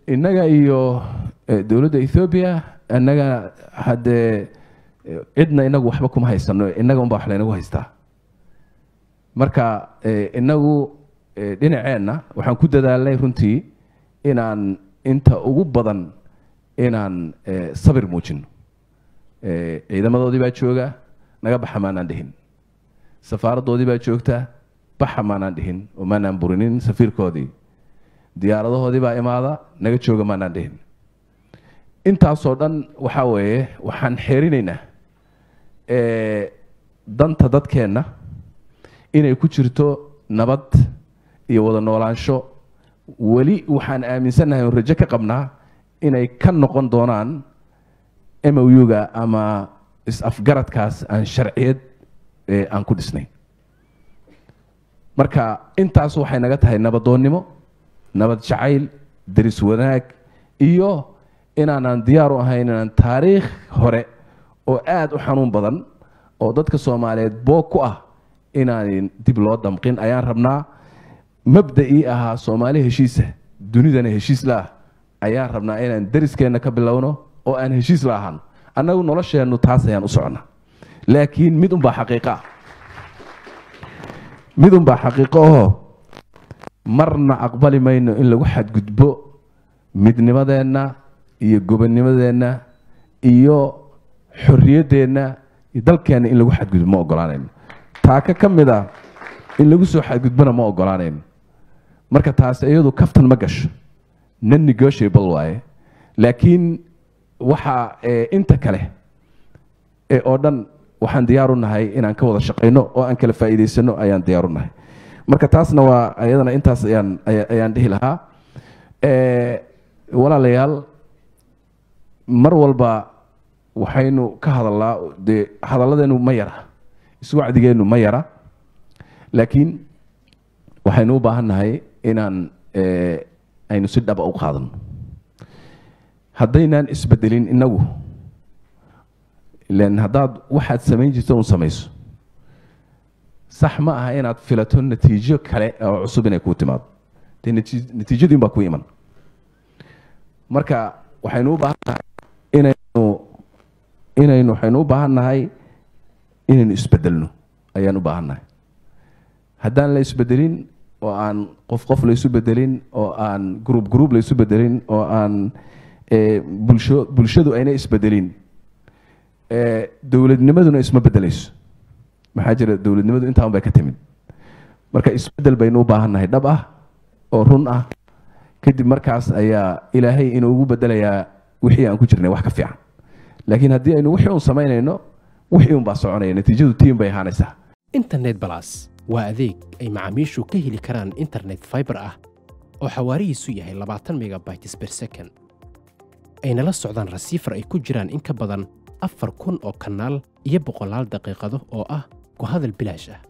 innaga iyo eh, dowladda ethoobiya innaga haddee eh, cidna inagu waxba kuma haysano innaga unbaa wax laynagu haystaa marka eh, inagu eh, dhinaceenna waxaan ku dadaalnay runtii inaan inta ugu badan inaan eh, sabir muujino Eh, ciidamadoodii baa jooga naga baxa maanaan dhihin safaaradoodii baa joogta baxa maanaan dhihin oo maanaan burinin safiirkoodii diyaaradahoodii baa imaada naga jooga maanaan dhihin intaasoo dhan waxaa weeye waxaan xeerinaynaa eh, danta dadkeenna inay ku jirto nabad iyo wada noolaansho weli waxaan aaminsannahay oo rajo ka qabnaa inay ka noqon doonaan mou-ga ama is-afgaradkaas aan sharciyad eh, aan ku dhisnayn marka intaas waxay naga tahay nabadoonnimo nabad jacayl deris wanaag iyo inaanan diyaar u ahayn inaan taariikh hore oo aada u xanuun badan oo dadka soomaaliyeed boog ku ah inaan dib loo damqin ayaan rabnaa mabda'ii ahaa soomaali heshiisa dunidana heshiis la ah ayaan rabnaa inaan deriskeenna ka bilowno oo aan heshiis la ahaan annagu nolosheennu taas ayaan u soconnaa laakiin mid unbaa xaqiiqa ah mid unbaa xaqiiqo ahoo marna aqbali mayno in lagu xadgudbo midnimadeenna iyo gobonnimadeenna iyo xorriyaddeenna iyo dalkeenna in lagu xadgudbo ma ogolaanayno taaka ka mid a in lagu soo xadgudbona ma ogolaanayno marka taas iyadu kaftan ma gasho non negotiable waaye laakiin waxa eh, inta kale ee oo dhan waxaan diyaar u nahay inaan ka wada shaqayno oo aan kala faa'iidaysano ayaan diyaar u nahay marka taasna waa ayadana intaas ayaan aya- ayaan dhihi lahaa Eh, walaalayaal mar walba waxaynu ka hadalnaa dee hadalladeenu ma yara iswacdigeennu ma yara laakiin waxaynu u baahan nahay inaan eh, aynu si dhaba u qaadano haddaynaan isbedelin inagu ilan haddaad waxaad samayn jirto un samayso sax ma aha inaad filato natiijo kale oo cusub inay kuu timaado dee nati- natiijadiin baa ku iman marka waxaynu u baahan nahay inaynu inaynu waxaynu u baahan nahay inaynu isbedelno ayaan u baahan nahay haddaan la isbedelin oo aan qof qof la isu bedelin oo aan group group la isu bedelin oo aan eh, bulsho bulshadu ayna isbedelin eh, dowladnimaduna isma bedelayso maxaa jira dowladnimadu intaan bay ka timid marka isbedel baynu u baahan nahay dhab ah oo run ah kadib markaas ayaa ilaahay inuugu bedelayaa wixii aan ku jirnay wax ka fiican laakiin haddii aynu wixii un samaynayno wixii un baa soconaya natiijadu tiin bay ahaanaysaa internet balas waa adeeg ay macaamiishu ka heli karaan internet fiber ah oo xawaarihiisu yahay 20 megabytes per second ayna la socdaan rasiifar ay ku jiraan in ka badan afar kun oo kanaal iyo boqolaal daqiiqado oo ah ku hadal bilaash ah